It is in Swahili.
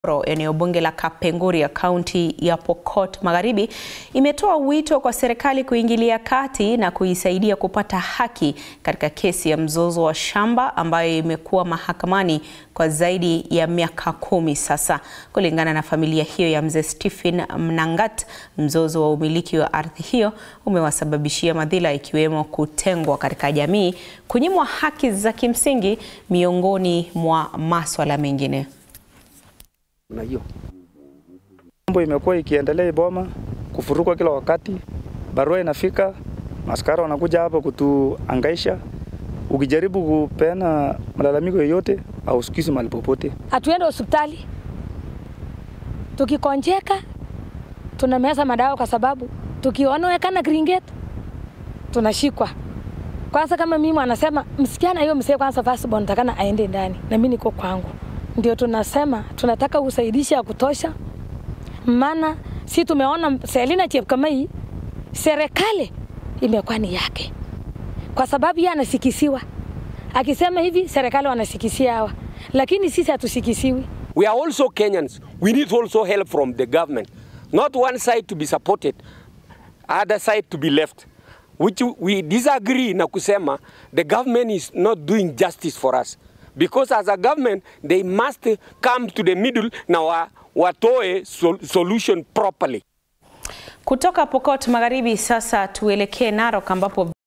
Eneo bunge la Kapenguria kaunti ya Pokot Magharibi imetoa wito kwa serikali kuingilia kati na kuisaidia kupata haki katika kesi ya mzozo wa shamba ambayo imekuwa mahakamani kwa zaidi ya miaka kumi sasa. Kulingana na familia hiyo ya mzee Stephen Mnangat, mzozo wa umiliki wa ardhi hiyo umewasababishia madhila ikiwemo kutengwa katika jamii, kunyimwa haki za kimsingi miongoni mwa maswala mengine. Unajua mambo imekuwa ikiendelea Iboma, kufurukwa kila wakati, barua inafika, maskara wanakuja hapa kutuangaisha. Ukijaribu kupeana malalamiko yoyote hausikizi mahali popote. Hatuende hospitali, tukikonjeka tunameza madawa, kwa sababu tukionekana Kringet tunashikwa. Kwanza kama mimi anasema msichana hiyo msee kwanza firstborn takana aende ndani, na mimi niko kwangu ndio tunasema tunataka usaidishi ya kutosha, maana si tumeona Selina Chepkamei serikali imekuwa ni yake, kwa sababu yeye anasikisiwa akisema hivi, serikali wanasikisia hawa, lakini sisi hatusikisiwi. We are also Kenyans. We need also help from the government. Not one side to be supported, other side to be left. Which we disagree na kusema the government is not doing justice for us because as a government they must come to the middle na wa, watoe sol solution properly. Kutoka Pokot Magharibi sasa tuelekee Narok ambapo